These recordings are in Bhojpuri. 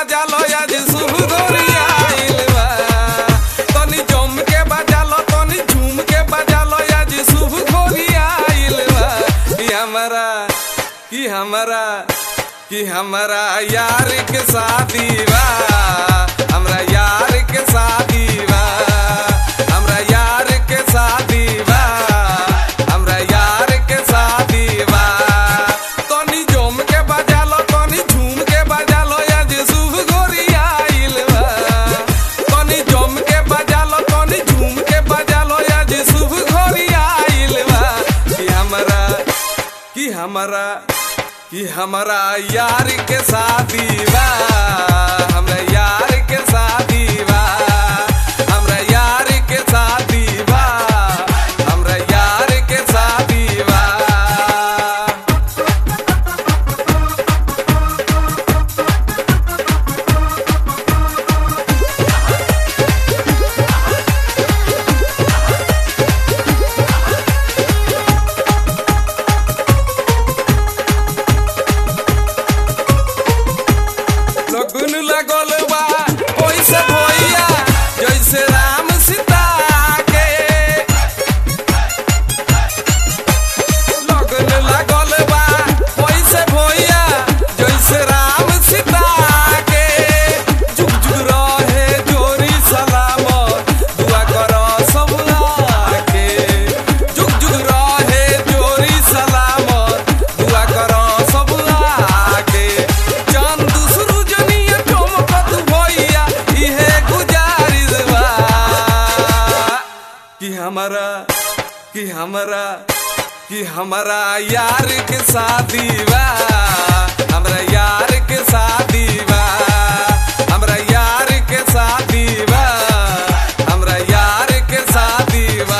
बजा लो आज शुभ गोरिया आइल बा तनी जम के बजा लो तनी झूम के बजा लो आज शुभ गोरिया आइल बा कि हमारा कि हमारा कि हमारा यार के शादी बा हमरा यार के शादी बा हमरा यार के शादी बा हमरा यार के शादी बा तनी जम के बजा लो तनी झूम के बजा लो आज शुभ गोरिया आइल बा तनी जम के बजा लो तनी झूम के बजा लो आज शुभ गोरिया आइल बा कि हमरा कि हमरा कि हमरा यार के शादी बा हमरा यार के शादी बा हमरा यार के शादी बा हमरा यार के शादी बा लगुन लगल बा ओइसे भैया जैसे राम सीता के लगन लगल बा ओइसे भैया जैसे राम सीता के जुग जुग रहे जोरी सलामत दुआ कर सब के जुग जुग रहे जोरी सलामत दुआ कर सब के चांद सुरुजनिया चमकत भैया इहे गुजारिश बा कि हमारा कि हमारा कि हमारा यार के शादी बा हमरा यार के शादी बा हमरा यार के शादी बा हमरा यार के शादी बा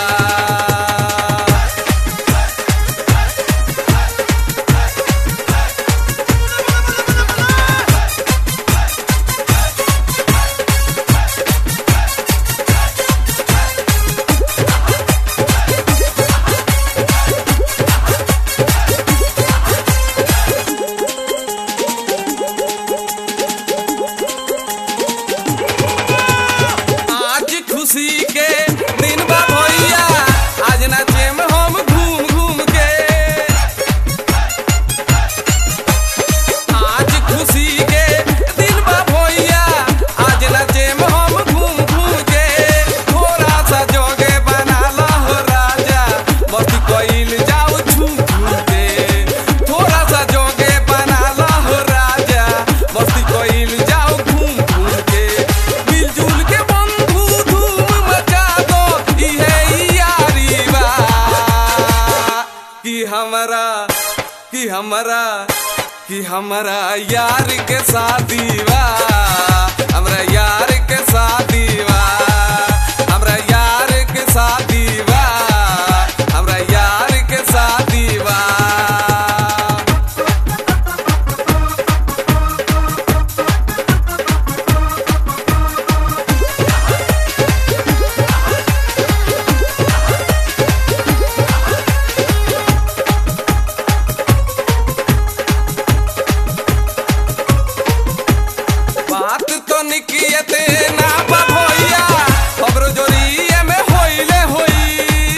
आज खुशी के दिन बा भैया आज नाचे में हम घूम घूम के आज खुशी के दिन बा भैया आज नाचे में हम घूम घूम के थोड़ा सा जोगे बना लो हो राजा मस्ती कोइल जाओ झूम झूम के थोड़ा सा जोगे बना लो हो राजा मस्ती कोइल जाओ घूम घूम के मिलजुल के बंधु धूम मचा दो इहे यारी बा कि हमरा कि हमरा कि हमरा यार के शादी बा हमरा यार के शादी बा हमरा यार के शादी बा हमरा यार के शादी बा बात तो निकियते ना बा भैया खबरो जोरिए में होइले होई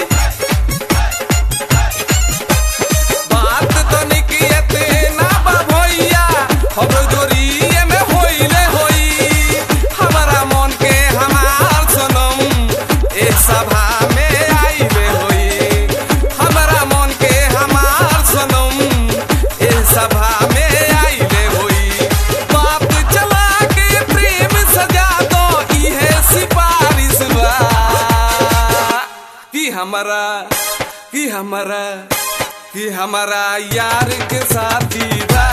बात तो निकियते ना बा भैया खबरो जोरिए में होइले होई हमारा मन के हमार सनम ए सभा में आइले होई हमारा मन के हमार सनम ए सभा में आइले होई बात चला के प्रेम सजा दो इहे सिफारिश बा कि हमारा कि हमारा कि हमारा यार के साथी बा